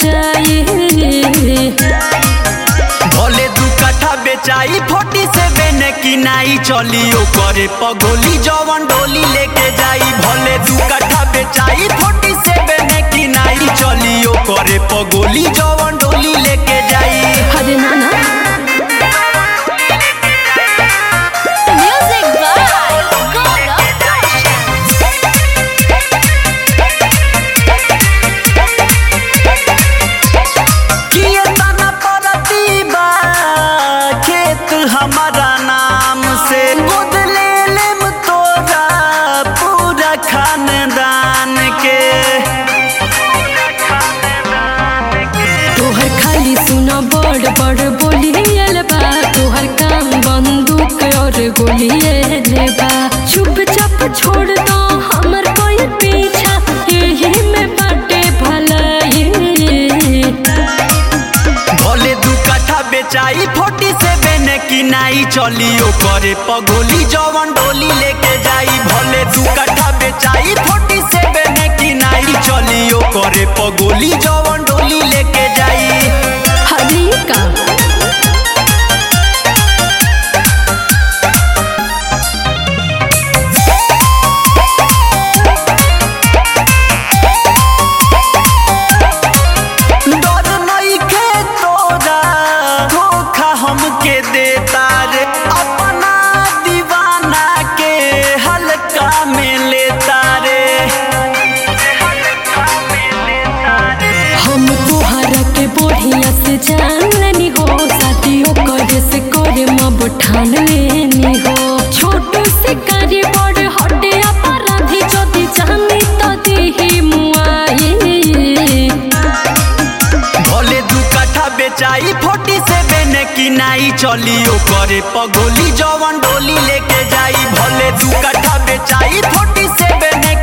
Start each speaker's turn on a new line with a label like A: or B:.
A: जाई
B: भले दू कट्ठा बेचाई फोर्टी सेवन की नाई चली करे पगोली जवन डोली लेके जाई भले दू कट्ठा बेचाई फोर्टी सेवन की नाई चली करे पगोली जवन डोली लेके जाई
A: अरे नाना म्यूजिक बाय गौरव
B: किए तना परती बा खेत हमारा नाम से गोद ले लेम तोरा पूरा खानदान के
A: तोहर खाली सुना बड़ बड़ बोलियल बा तोहर काम बंदूक और गोलियल बा चुपचाप छोड़ दो हमर कोई पीछा यही में बाटे भलाई
B: भले दू कट्ठा बेचाई फोर्टी सेवन की नाई चली करे पगोली जवन डोली लेके जाई भले दू कट्ठा बेचाई फोर्टी सेवन की नाई चली करे पगोली जवन डोली लेके जाई
A: हरी का
B: डर नइखे तोरा धोखा हमके देता रे अपना दीवाना के हल्का में लेता रे
A: हम तोहरा के बढ़िया से जान लेनी हो शादियों करे से करे मब ठान लेनी हो छोटू से कारी बड़ हटे अपराधी যদি জানি তো দিহি মুআই
B: भले दू कट्ठा बेचाई फोर्टी सेवन की नाई चली करे पगोली जवन डोली लेके जाई भले दू कट्ठा बेचाई फोर्टी सेवन